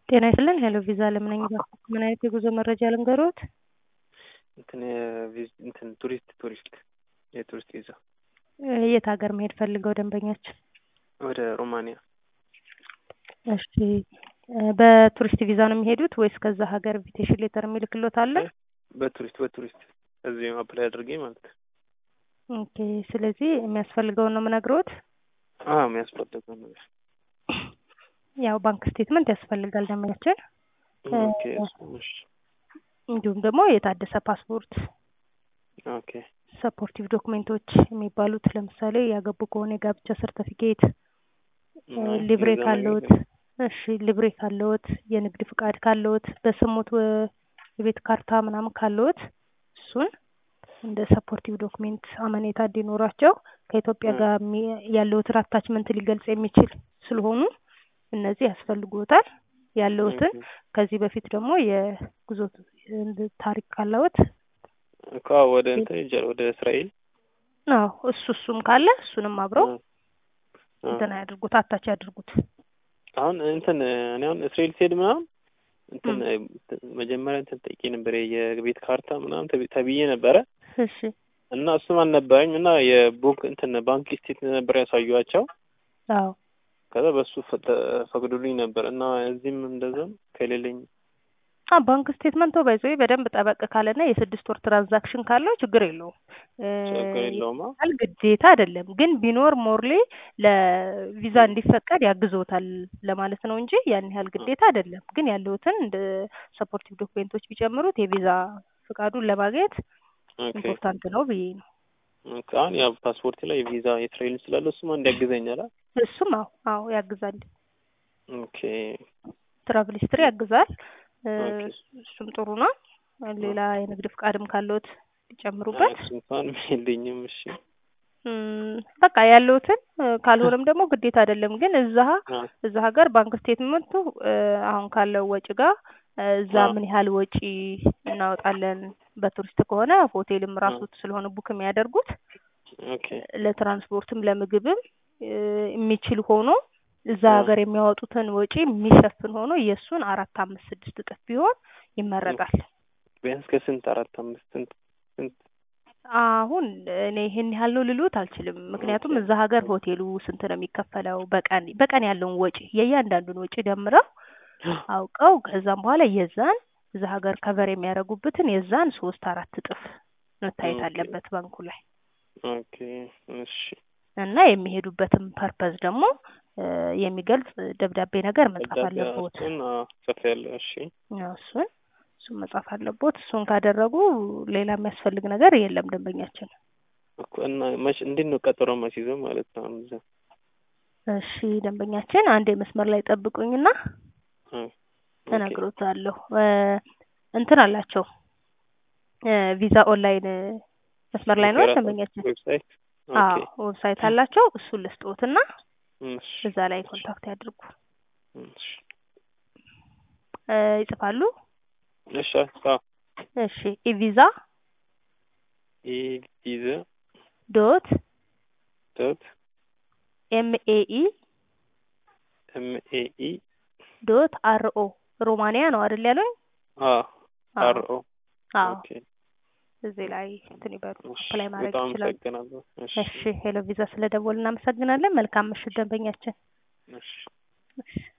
ጤና ይስጥልን ሄሎ ቪዛ ለምን ነኝ ምን አይነት የጉዞ መረጃ ልንገሮት? እንትን የቪዝ እንትን ቱሪስት ቱሪስት የቱሪስት ቪዛ የት ሀገር መሄድ ፈልገው ደንበኛችን? ወደ ሮማንያ። እሺ በቱሪስት ቪዛ ነው የሚሄዱት ወይስ ከዛ ሀገር ኢንቪቴሽን ሌተር የሚልክሎት አለ? በቱሪስት በቱሪስት እዚህ አፕላይ አድርጌ ማለት ነው። ኦኬ ስለዚህ የሚያስፈልገውን ነው የምነግሮት። አዎ የሚያስፈልገው ነገር ያው ባንክ ስቴትመንት ያስፈልጋል ደንበኛችን። ኦኬ እሺ እንዲሁም ደግሞ የታደሰ ፓስፖርት፣ ኦኬ ሰፖርቲቭ ዶክሜንቶች የሚባሉት ለምሳሌ ያገቡ ከሆነ የጋብቻ ሰርተፊኬት፣ ሊብሬ ካለዎት፣ እሺ ሊብሬ ካለዎት፣ የንግድ ፍቃድ ካለዎት፣ በስሙት የቤት ካርታ ምናምን ካለዎት እሱን እንደ ሰፖርቲቭ ዶክሜንት አመኔታ እንዲኖራቸው ከኢትዮጵያ ጋር ያለዎትን አታችመንት ሊገልጽ የሚችል ስለሆኑ እነዚህ ያስፈልጉታል። ያለዎትን ከዚህ በፊት ደግሞ የጉዞ ታሪክ ካለዎት እኮ ወደ እንትን ሄጃለሁ ወደ እስራኤል። አዎ እሱ እሱም ካለ እሱንም አብረው እንትን ያድርጉት አታች ያድርጉት። አሁን እንትን እኔ አሁን እስራኤል ስሄድ ምናምን እንትን መጀመሪያ እንትን ጠይቄ ነበር የቤት ካርታ ምናምን ተብዬ ነበረ። እሺ እና እሱም አልነበረኝ እና የቡክ እንትን ባንክ ስቴት ነበር ያሳዩዋቸው። አዎ ከዛ በሱ ፈቅዱልኝ ነበር እና እዚህም እንደዛ ከሌለኝ አ ባንክ ስቴትመንቶ ባይዞ በደንብ ጠበቅ ካለና የስድስት ወር ትራንዛክሽን ካለው ችግር የለውም። ችግር የለውም። ል ግዴታ አይደለም ግን ቢኖር ሞርሌ ለቪዛ እንዲፈቀድ ያግዞታል ለማለት ነው እንጂ ያን ያህል ግዴታ አይደለም። ግን ያለውትን እንደ ሰፖርቲቭ ዶክሜንቶች ቢጨምሩት የቪዛ ፍቃዱን ለማግኘት ኢምፖርታንት ነው ብዬ ነው። አሁን ያው ፓስፖርት ላይ ቪዛ የእስራኤል ስላለ እሱማ እንዲያግዘኛል። እሱም አዎ አዎ ያግዛል። ኦኬ ትራቭል ሂስትሪ ያግዛል። እሱም ጥሩ ነው። ሌላ የንግድ ፍቃድም ካለዎት ቢጨምሩበት እንኳን የለኝም። እሺ በቃ ያለውትን ካልሆነም ደግሞ ግዴታ አይደለም። ግን እዛ እዛ ሀገር ባንክ ስቴትመንቱ አሁን ካለው ወጪ ጋር እዛ ምን ያህል ወጪ እናወጣለን በቱሪስት ከሆነ ሆቴልም ራሱ ስለሆነ ቡክ የሚያደርጉት ለትራንስፖርትም ለምግብም የሚችል ሆኖ እዛ ሀገር የሚያወጡትን ወጪ የሚሸፍን ሆኖ የእሱን አራት አምስት ስድስት እጥፍ ቢሆን ይመረጣል። ቢያንስ ከስንት አራት አምስት ስንት ስንት አሁን እኔ ይሄን ያህል ነው ልሉት አልችልም። ምክንያቱም እዛ ሀገር ሆቴሉ ስንት ነው የሚከፈለው በቀን በቀን ያለውን ወጪ የእያንዳንዱን ወጪ ደምረው አውቀው ከዛም በኋላ የዛን እዛ ሀገር ከቨር የሚያደርጉበትን የዛን ሶስት አራት እጥፍ መታየት አለበት ባንኩ ላይ። ኦኬ እሺ። እና የሚሄዱበትን ፐርፐዝ ደግሞ የሚገልጽ ደብዳቤ ነገር መጻፍ አለቦት። ጽፍ ያለ እሺ። እሱን እሱን መጻፍ አለቦት። እሱን ካደረጉ ሌላ የሚያስፈልግ ነገር የለም ደንበኛችን። እና መች እንዴት ነው ቀጠሮ ማስይዘው ማለት ነው? እዛ እሺ ደንበኛችን አንድ መስመር ላይ ጠብቁኝና እነግሮታለሁ። እንትን አላቸው ቪዛ ኦንላይን መስመር ላይ ነው ደንበኛችን። ዌብሳይት አዎ ዌብሳይት አላቸው። እሱን ልስጥዎትና እዛ ላይ ኮንታክት ያድርጉ። ይጽፋሉ? እሺ እሺ ኢቪዛ ኢቪዛ ዶት ዶት ኤምኤኢ ኤምኤኢ ዶት አርኦ ሮማንያ ነው አይደል ያሉኝ? አዎ አርኦ አዎ ኦኬ እዚህ ላይ እንትን ይበሉ አፕላይ ማድረግ በጣም ይችላሉ። አመሰግናለሁ። እሺ እሺ ሄሎ ቪዛ ስለደወል እናመሰግናለን። መልካም ምሽት ደንበኛችን። እሺ እሺ